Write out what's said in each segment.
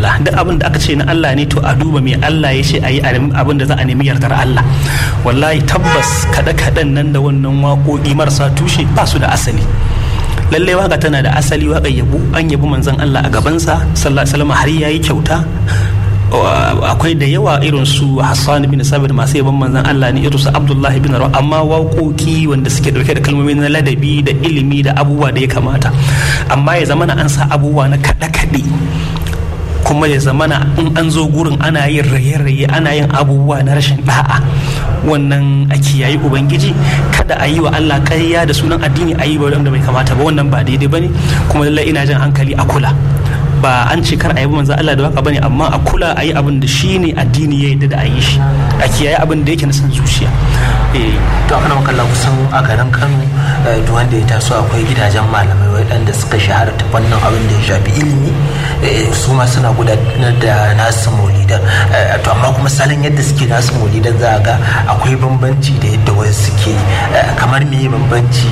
Allah duk abin da aka ce na Allah ne to a duba me Allah ya ce a yi abin da za a nemi yardar Allah wallahi tabbas kaɗe kaɗen nan da wannan waƙoƙi marasa tushe ba su da asali lallai waka tana da asali waka yabo an yabi manzon Allah a gabansa sallallahu alaihi wasallam har yayi kyauta akwai da yawa irin su Hassan bin Sabir masu yaban manzon Allah ne irin su Abdullahi bin Rawa amma waƙoƙi wanda suke dauke da kalmomi na ladabi da ilimi da abubuwa da ya kamata amma ya zamana an sa abubuwa na kaɗe-kaɗe kuma ya zamana in an zo gurin ana yin raye-raye ana yin abubuwa na rashin da'a wannan a kiyayi ubangiji kada a yi wa Allah ƙarya da sunan addini a yi ba wanda bai kamata ba wannan ba daidai bane kuma lallai ina jan hankali a kula ba an ce kar a yi manzo Allah da waka bane amma a kula a yi abin da shi ne addini ya yadda da a yi shi a kiyaye abin da yake na san zuciya to ana makalla kusan a garin Kano duk wanda ya taso akwai gidajen malamai waɗanda suka shahara ta fannin abin da ya shafi ilimi su ma suna gudanar da nasu maulidan to amma kuma salon yadda suke nasu maulidan za a ga akwai bambanci da yadda wasu suke kamar me bambanci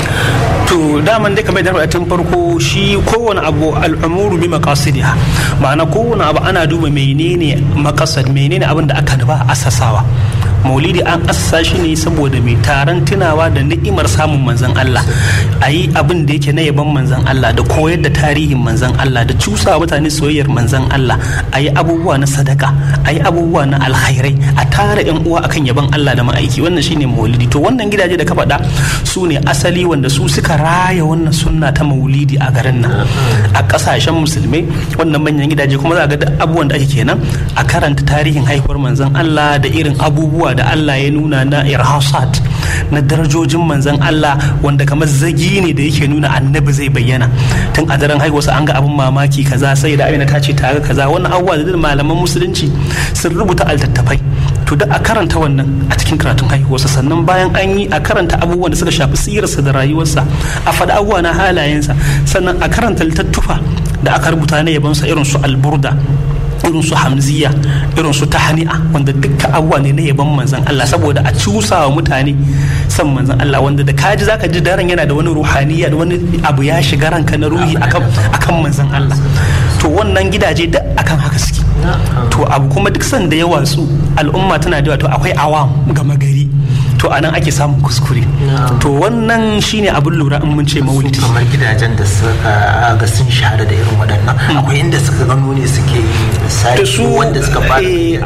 to daman dai kamar da tun farko shi kowane abu al'amuru bi maqasidiha ma'ana kowane abu ana duba menene maqasad menene abin da aka nuba asasawa maulidi an assasa shi ne saboda mai taron tunawa da ni'imar samun manzan Allah a yi abin da yake na yaban manzan Allah da koyar da tarihin manzan Allah da cusa mutane soyayyar manzan Allah a yi abubuwa na sadaka a yi abubuwa na alkhairai a tara yan uwa akan yaban Allah da ma'aiki wannan shine maulidi to wannan gidaje da ka faɗa su ne asali wanda su suka raya wannan sunna ta maulidi a garin nan a ƙasashen musulmai wannan manyan gidaje kuma za ga duk abubuwan da ake kenan a karanta tarihin haihuwar manzan Allah da irin abubuwa da Allah ya nuna na irhasat na darajojin manzan Allah wanda kamar zagi ne da yake nuna annabi zai bayyana tun a daren haihuwarsa an ga abin mamaki kaza sai da amina ta ce tare kaza wannan abubuwa da malaman musulunci sun rubuta altattafai to da a karanta wannan a cikin karatun haihuwarsa sannan bayan an yi a karanta abubuwan da suka shafi sirarsa da rayuwarsa a faɗa abubuwa na halayensa sannan a karanta littattafa da aka rubuta na yabansa irin su alburda irin su hamziya irin su tahani'a wanda dukkan abubuwa ne na yaban manzan Allah saboda a cusa wa mutane san manzan Allah wanda da kaji zaka ji daren yana da wani ruhaniya da wani abu ya shiga ranka na ruhi akan akan manzan Allah to wannan gidaje duk akan haka suke to abu kuma duk sanda ya watsu al'umma tana da to akwai awam gama gari to anan ake samun kuskure to wannan shine abin lura in mun ce maulidi kamar gidajen da suka ga sun shahara da irin waɗannan akwai inda suka gano ne suke da su wanda suka fara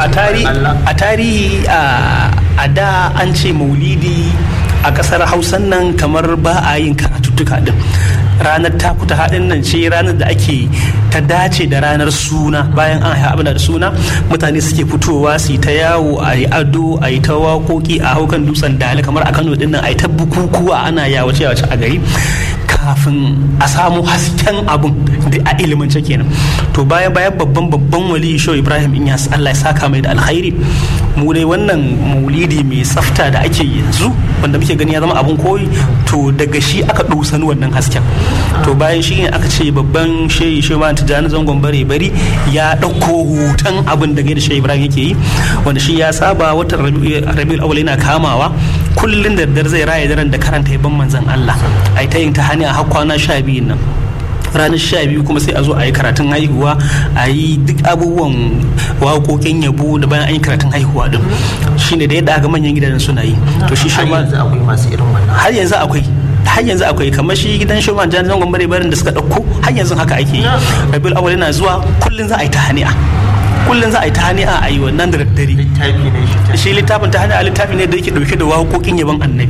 a tarihi a da an ce maulidi a kasar hausan nan kamar ba a yin karatuttuka din ranar takuta haɗin nan ce ranar da ake ta dace da ranar suna bayan an haifa abin da suna mutane suke fitowa su yi ta yawo a yi ado a yi ta waƙoƙi a haukan dutsen dali kamar a kano din nan a yi ta bukukuwa ana yawace yawace a gari kafin a samu hasken abun da a ilimance kenan to bayan bayan babban babban wali sho ibrahim inyas allah ya saka mai da alkhairi mu dai wannan maulidi mai tsafta da ake yanzu wanda muke gani ya zama abun koyi to daga shi aka dusan wannan hasken to bayan shi ne aka ce babban shehi shehu ma tijjani zangon bare bari ya ɗauko hoton abin da da shehu ibrahim yake yi wanda shi ya saba watan rabiul awwal yana kamawa kullum da daddare zai raya daren da karanta yaban manzon Allah ai ta yin ta hani a har kwana sha biyun nan ranar sha biyu kuma sai a zo a yi karatun haihuwa a yi duk abubuwan waƙoƙin yabo da bayan an yi karatun haihuwa din shine da yadda aka manyan gidajen suna yi to shi shi ma akwai masu irin wannan har yanzu akwai har yanzu akwai kamar shi gidan shoman jan zangon bare barin da suka ɗauko har yanzu haka ake yi rabiul awwal yana zuwa kullum za a yi ta hani'a kullum za a yi ta hani'a a yi wannan da daddare shi littafin ta hani'a littafi ne da yake dauke da waƙoƙin yaban annabi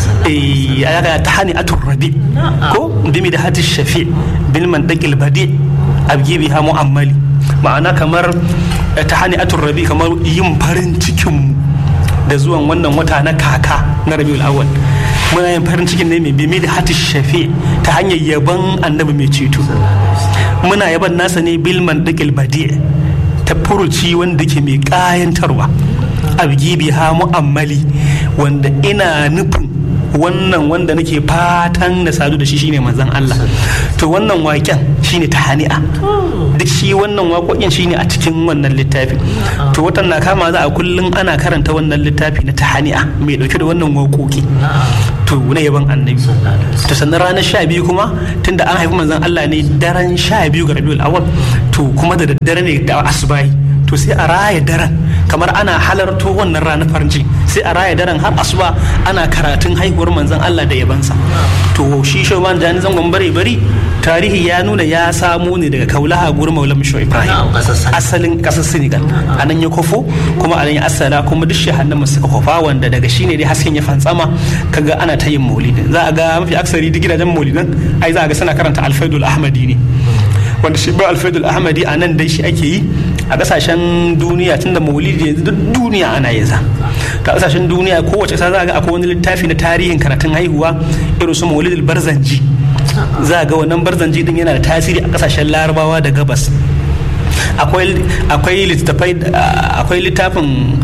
eh ya ga ta hani'a turrabi ko bimi da hatish shafi bil mandaqil badi abgi biha mu'ammali ma'ana kamar ta hani'a turrabi kamar yin farin cikin mu da zuwan wannan wata na kaka na rabiul awwal muna yin farin cikin ne mai bimi da hatish shafi ta hanyar yaban annabi mai ceto muna yaban nasa ne bil mandaqil badi ta furuci wanda ke mai kayantarwa abgibi ha mu'ammali wanda ina nufin wannan wanda nake fatan na sadu da shi shine manzon Allah to wannan waken shine tahani'a duk shi wannan waƙoƙin shine a cikin wannan littafi to watan na kama za a kullum ana karanta wannan littafi na tahani'a mai dauke da wannan waƙoƙi to na yaban annabi to sannan ranar sha biyu kuma tunda an haifi manzon Allah ne daren sha biyu ga rabiul awal to to kuma da daddare ne da asubahi to sai a raya daren kamar ana halarto wannan ranar farin ciki sai a raya daren har asuba ana karatun haihuwar manzon Allah da yabansa to shi shoman jani zangon bare bari tarihi ya nuna ya samu ne daga kaulaha gurin maulam sho ibrahim asalin kasar senegal a nan ya kofo kuma a nan ya asala kuma duk shahannan suka kofa wanda daga shi ne dai hasken ya fantsama kaga ana ta yin maulidin za a ga mafi aksari duk gidajen maulidin ai za a ga suna karanta alfaidul ahmadi ne wanda shi ba alfaidul ahmadi a nan dai shi ake yi a kasashen duniya tun da maulidi yanzu duk duniya ana yin sa ta kasashen duniya kowace kasa za ga akwai wani littafi na tarihin karatun haihuwa irin su maulidul barzanji za ga wannan barzanji din yana da tasiri a kasashen larabawa da gabas akwai littafai akwai littafin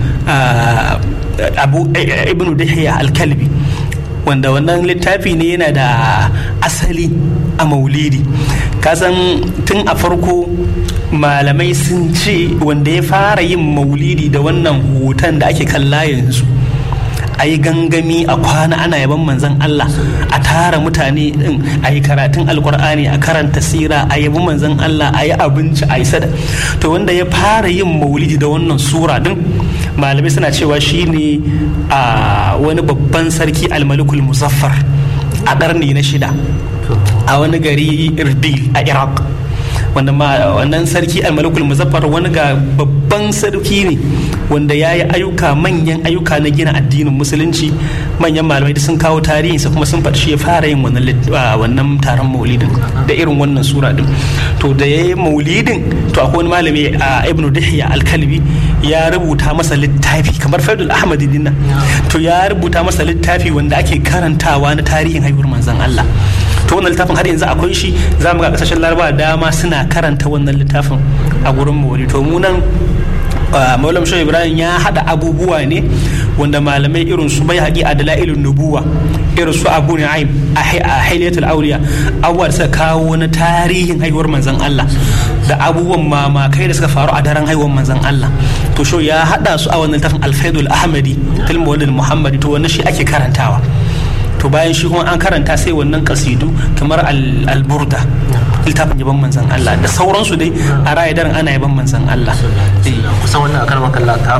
abu ibnu dihya al-kalbi wanda wannan littafi ne yana da asali a maulidi kasan tun a farko malamai sun ce wanda ya fara yin maulidi da wannan hoton da ake kalla yanzu a yi gangami a kwana ana yaban manzan Allah a tara mutane din a yi karatun alkur'ani a karanta sira a yabi manzan Allah a yi abinci a yi sada to wanda ya fara yin maulidi da wannan sura din malamai suna cewa shine a wani babban sarki almalikul muzaffar a ƙarni na shida a wani gari irbil a iraq wanda wannan sarki almalikul muzaffar wani ga babban sarki ne wanda ya yi ayyuka manyan ayyuka na gina addinin musulunci manyan malamai da sun kawo tarihinsa kuma sun faɗi shi ya fara yin wannan taron maulidin da irin wannan sura din to da ya yi maulidin to akwai wani malami a ibnu dihya alkalbi ya rubuta masa littafi kamar faidul ahmadi dinnan to ya rubuta masa littafi wanda ake karantawa na tarihin haihuwar manzon Allah to wannan littafin har yanzu akwai shi za mu ga kasashen larabawa dama suna karanta wannan littafin a gurin mawali to mu nan maulam shehu ibrahim ya hada abubuwa ne wanda malamai irin su bai haƙi a dala'ilun nubuwa irin su abu na'im a hailatul auliya abubuwa da suka kawo na tarihin haihuwar manzon Allah da abubuwan mamakai da suka faru a daren haihuwar manzon Allah to sho ya hada su a wannan littafin alfaidul ahmadi tilmawalin muhammadi to wannan shi ake karantawa to bayan shi kuma an karanta sai wannan kasidu kamar alburda littafin yaban manzan Allah da sauransu dai a raya daren ana yaban manzan Allah kusan wannan akar makalla ka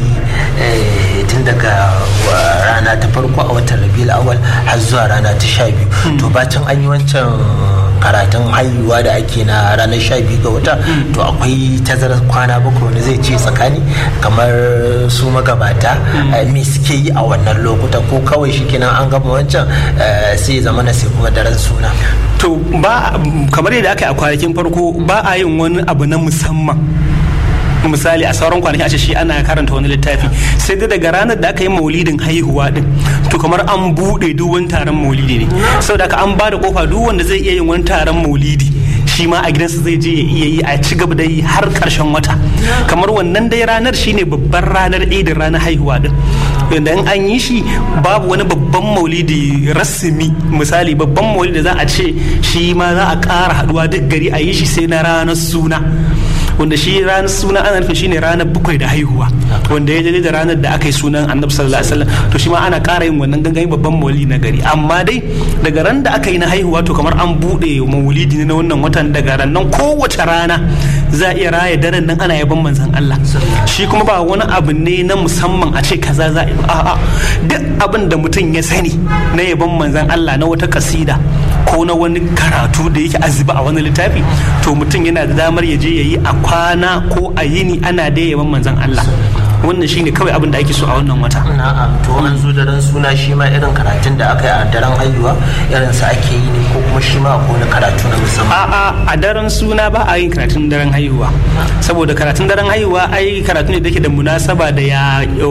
faɗi tun daga rana ta farko a watan rabiul awal har zuwa rana ta sha biyu to bacin an yi wancan karatun haihuwa da ake na ranar sha biyu ga wata to akwai tazarar kwana bakwai wani zai ce tsakani kamar su magabata me suke yi a wannan lokuta ko kawai shi kenan an gama wancan sai zama na sai kuma daren suna to ba kamar yadda aka yi a kwanakin farko ba a yin wani abu na musamman misali a sauran kwanaki a ce shi ana karanta wani littafi sai dai daga ranar da aka yi maulidin haihuwa din to kamar an bude duk wani taron maulidi ne saboda aka an ba da kofa duk wanda zai iya yin wani taron maulidi shi ma a gidansa zai je ya iya yi a ci gaba da yi har karshen wata kamar wannan dai ranar shine babbar ranar idin ranar haihuwa din yadda in an yi shi babu wani babban maulidi rasmi misali babban maulidi za a ce shi ma za a ƙara haduwa duk gari a yi shi sai na ranar suna wanda shi ranar suna ana nufin shine ranar bakwai da haihuwa wanda ya daidai da ranar da aka yi sunan annabi sallallahu alaihi wasallam to shi ma ana ƙara yin wannan gangan babban maulidi na gari amma dai daga ran da aka yi na haihuwa to kamar an buɗe maulidi ne na wannan watan daga ran nan kowace rana za a iya raya daren nan ana yaban manzon Allah shi kuma ba wani abu ne na musamman a ce kaza za a a'a duk abin da mutum ya sani na yaban manzon Allah na wata kasida ko na wani karatu da yake azuba a wani littafi to mutum yana da damar ya je ya yi a kwana ko a yini ana da yaban manzon Allah wannan shine kawai abin da ake so a wannan wata na'am to an zo daren suna shi ma irin karatun da aka yi a daren haihuwa irin sa ake yi ne ko kuma shi ma ko na karatu na musamman a'a a daren suna ba a yin karatun daren haihuwa saboda karatun daren haihuwa ai karatu ne da ke da munasaba da ya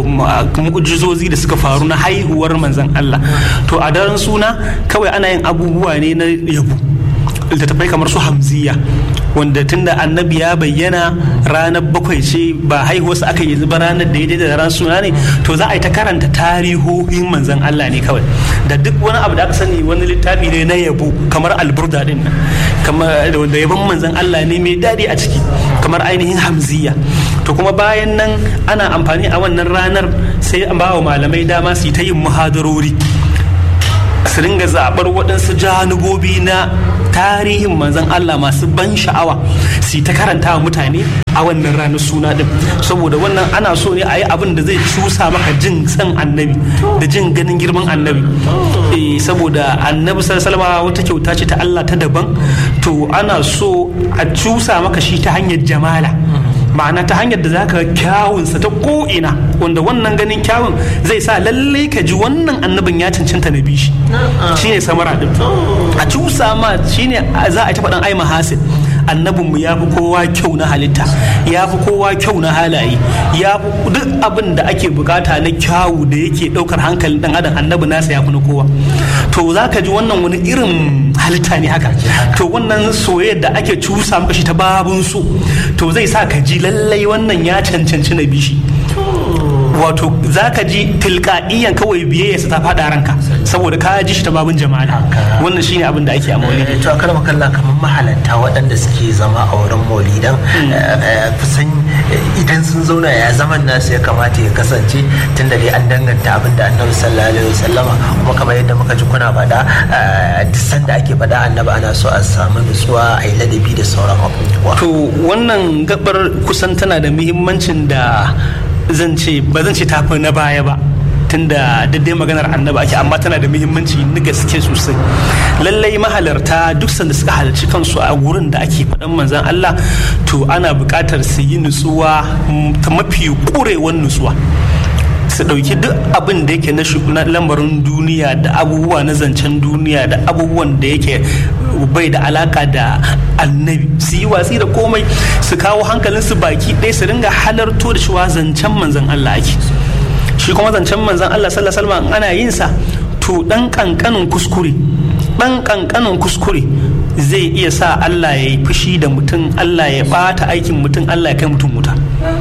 mu'jizozi da suka faru na haihuwar manzon Allah to a daren suna kawai ana yin abubuwa ne na yabo littattafai kamar su hamziya wanda tunda annabi ya bayyana ranar bakwai ce ba haihuwarsa aka yi zuba ranar da ya da ran suna ne to za a yi ta karanta tarihohin manzan Allah ne kawai da duk wani abu da aka sani wani littafi ne na yabo kamar alburda din nan kamar da yabon manzan Allah ne mai daɗi a ciki kamar ainihin hamziya to kuma bayan nan ana amfani a wannan ranar sai an ba wa malamai dama su yi ta yin muhadarori su ringa zaɓar waɗansu janubobi na tarihin manzon Allah masu ban sha'awa su ta karanta wa mutane a wannan ranar suna din saboda wannan ana so ne a yi abin da zai cusa maka jin san annabi da jin ganin girman annabi eh saboda annabi sallallahu wata kyauta ce ta Allah ta daban to ana so a cusa maka shi ta hanyar jamala ma'ana ta hanyar da zaka kyawunsa ta ko'ina wanda wannan ganin kyawun zai sa lalle ka ji wannan annabin ya cancanta na bishi shine samara din a cusa ma shine za a ta faɗan ai mahasin annabinmu ya fi kowa kyau na halitta ya fi kowa kyau na halaye ya fi duk abin da ake bukata na kyawu da yake daukar hankalin dan adam annabi nasa ya fi na kowa to za ka ji wannan wani irin halitta ne haka to wannan soyayyar da ake cusa maka shi ta babun so to zai sa ka ji lallai wannan ya cancanci na bishi wato za ka ji tilka'iyan kawai biyayya ta faɗa ranka saboda ka ji shi ta babun jama'a wannan shine abin da ake a maulidi to a kalma kalla kamar mahalarta waɗanda suke zama a wurin maulidan kusan idan sun zauna ya zaman nasu ya kamata ya kasance tun da dai an danganta abin da annabi sallallahu alaihi wasallama kuma kamar yadda muka ji kuna faɗa duk sanda ake faɗa annabi ana so a samu nutsuwa a yi ladabi da sauran abubuwa to wannan gabar kusan tana da muhimmancin da zan ce ba zan ce tafi na baya ba tunda daidai maganar annaba ake amma tana da muhimmanci na gaske sosai lallai mahalarta duk sanda suka halarci kansu a wurin da ake faɗan manzan Allah to ana buƙatar su yi nutsuwa ta mafi ƙurewan nutsuwa su ɗauki duk abin da yake na lamarin duniya da abubuwa na zancen duniya da abubuwan da yake bai da alaka da annabi su yi watsi da komai su kawo hankalinsu baki ɗaya su ringa halarto da cewa zancen manzan Allah ake shi kuma zancen manzan Allah sallallahu alaihi wasallam ana yin sa to dan kankanin kuskure dan kankanin kuskure zai iya sa Allah ya yi fushi da mutum Allah ya bata aikin mutum Allah ya kai mutum wuta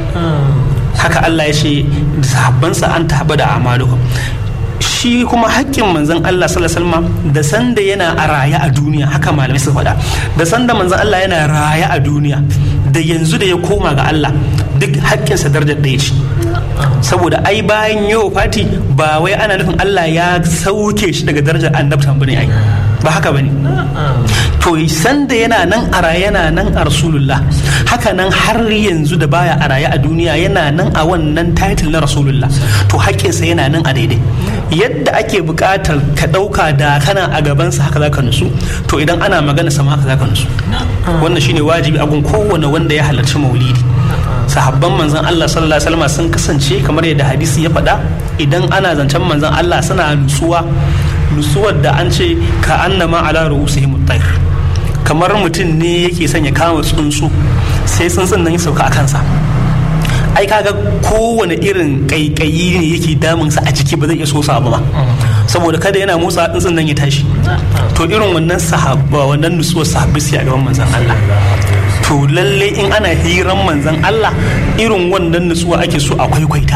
haka Allah ya ce sahabbansa an taɓa da amalukum shi kuma haƙƙin manzon Allah sallallahu alaihi wasallam da sanda yana a raya a duniya haka malamai suka faɗa da sanda manzon Allah yana raya a duniya da yanzu da ya koma ga Allah duk haƙƙinsa darajar ɗaya ce saboda ai bayan yau fati ba wai ana nufin Allah ya sauke shi daga darajar annabtan bane ai ba haka bane to sanda yana nan a raye yana nan a rasulullah haka nan har yanzu da baya a raye a duniya yana nan a wannan title na rasulullah to haƙƙinsa yana nan a daidai yadda ake buƙatar ka ɗauka da kana a gabansa haka zaka nusu to idan ana magana sama haka zaka nusu wannan shine wajibi a gun kowane wanda ya halarci maulidi sahabban manzon Allah sallallahu alaihi wasallam sun kasance kamar yadda hadisi ya faɗa idan ana zancen manzon Allah suna nutsuwa nutsuwar da an ce ka annama ala ru'usihim at kamar mutum ne yake son ya kama tsuntsu sai tsuntsun nan ya sauka a kansa ai kaga kowane irin kaikayi ne yake damunsa a jiki ba zai iya sosa ba saboda kada yana motsa tsuntsun nan ya tashi to irin wannan sahabba wannan nutsuwar sahabbi sai a gaban manzon Allah to lalle in ana hiran manzon Allah irin wannan nutsuwa ake so a kwaikwaita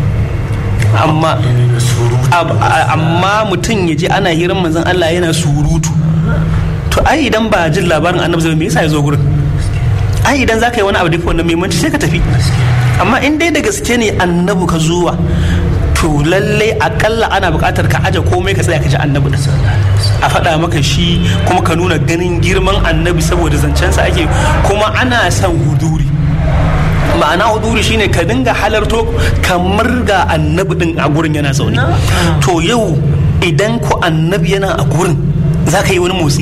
amma amma mutum ya ji ana hiran manzon Allah yana surutu to ai idan ba jin labarin annabi zai me yasa ya zo gurin ai idan zaka yi wani abu da wannan muhimmanci sai ka tafi amma in dai da gaske ne annabi ka zuwa to lallai akalla ana buƙatar ka aje komai ka tsaya ka ji annabi da a faɗa maka shi kuma ka nuna ganin girman annabi saboda zancensa ake kuma ana son huduri ma'ana huduri shine ka dinga halarto kamar ga annabi din a gurin yana zaune to yau idan ku annabi yana a gurin za ka yi wani motsi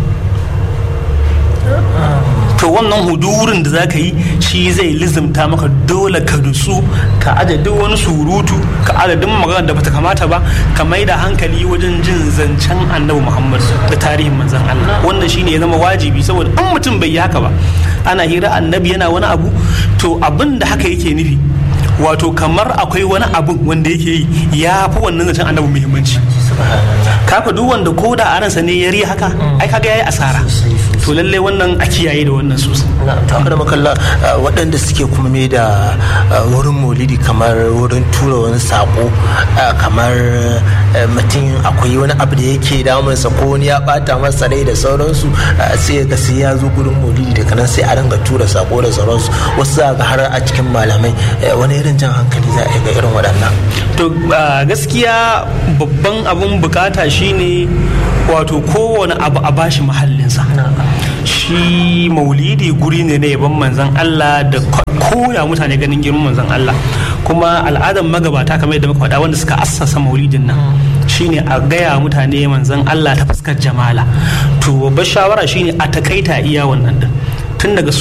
to wannan hudurin da zaka yi shi zai lizimta maka dole ka dusu ka aje duk wani surutu ka aje duk magana da bata kamata ba ka mai da hankali wajen jin zancen annabi muhammad da tarihin manzon allah wannan shine ya zama wajibi saboda in mutum bai yi haka ba ana hira annabi yana wani abu to abin da haka yake nufi wato kamar akwai wani abu wanda yake yi ya fi wannan zancen annabi muhimmanci kafa duk wanda ko da a ransa ne ya ri haka ai kaga yayi asara to lallai wannan a kiyaye da wannan sosai ta da makalla waɗanda suke kuma mai da wurin maulidi kamar wurin tura wani sako kamar mutum akwai wani abu da yake damunsa ko wani ya bata masa rai da sauransu sai ga sai ya zo gurin maulidi daga nan sai a ringa tura sako da sauransu wasu za ga har a cikin malamai wani irin jan hankali za a ga irin waɗannan to gaskiya babban abun bukata shine wato kowane abu a bashi mahallinsa shi maulidi guri ne na yaban manzan Allah da koya mutane ganin girman manzan Allah kuma al'adar magabata kamar yadda muka faɗa wanda suka assasa maulidin nan shine a gaya mutane manzan Allah ta fuskar jamala to babbar shawara shine a takaita iya wannan din tun daga